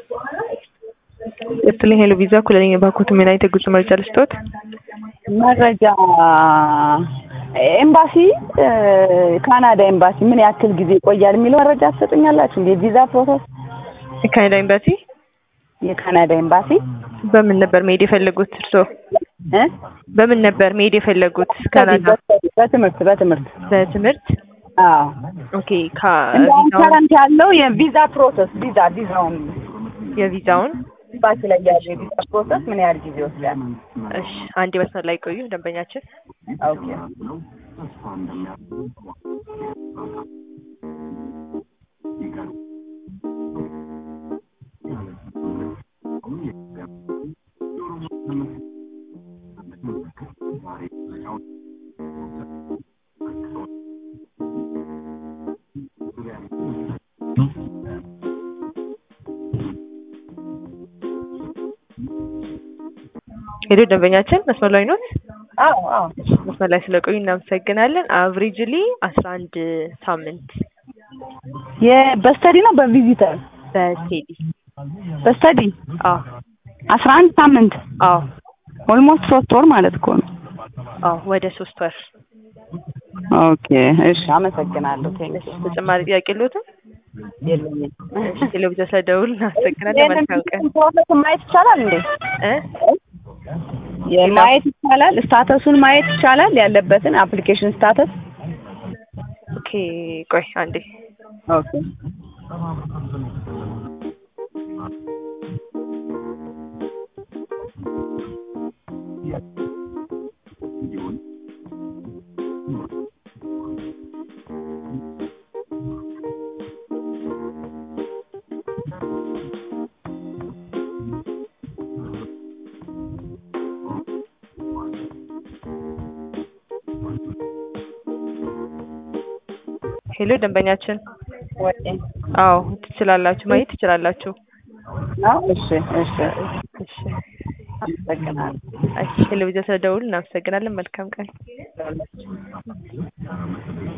ይስጥልኝ ሄሎ ቪዛ ኩለኝ ባኮት ምን አይነት የጉዞ መረጃ ልስጥዎት? መረጃ ኤምባሲ ካናዳ ኤምባሲ ምን ያክል ጊዜ ይቆያል የሚለው መረጃ ትሰጡኛላችሁ? እንደ ቪዛ ፕሮሰስ የካናዳ ኤምባሲ የካናዳ ኤምባሲ በምን ነበር መሄድ የፈለጉት እርስዎ? እ በምን ነበር መሄድ የፈለጉት ካናዳ? በትምህርት በትምህርት በትምህርት አዎ ኦኬ እንደውም ከቪዛውን ከረንት ያለው የቪዛ ፕሮሰስ ቪዛ ቪዛውን የቪዛውን ኤምባሲ ላይ ያለው የቪዛ ፕሮሰስ ምን ያህል ጊዜ ይወስዳል? እሺ አንድ መስመር ላይ ቆዩ ደንበኛችን ኦኬ ሄሎ ደንበኛችን መስመር ላይ ኖት? አዎ አዎ መስመር ላይ ስለቆዩ እናመሰግናለን። አቭሬጅሊ አስራ አንድ ሳምንት በስተዲ ነው በቪዚተር በስቴዲ በስተዲ አዎ አስራ አንድ ሳምንት አዎ ኦልሞስት ሶስት ወር ማለት እኮ ነው። አዎ ወደ ሶስት ወር ኦኬ እሺ፣ አመሰግናለሁ። ቴንክ ተጨማሪ ጥያቄ የለዎትም? የለኝም። እሺ ቴሌቪዥን ስለደውል እናመሰግናለን። መልካም ቀን ፕሮሰስ ማየት ይቻላል እንዴ? እ ማየት ይቻላል። ስታተሱን ማየት ይቻላል፣ ያለበትን አፕሊኬሽን ስታተስ። ኦኬ ቆይ አንዴ ኦኬ ሄሎ ደንበኛችን ወይ አዎ ትችላላችሁ ማየት ትችላላችሁ ነው። እሺ እሺ፣ እሺ አመሰግናለሁ። እሺ ቴሌቪዥን ስለደውል እናመሰግናለን መልካም ቀን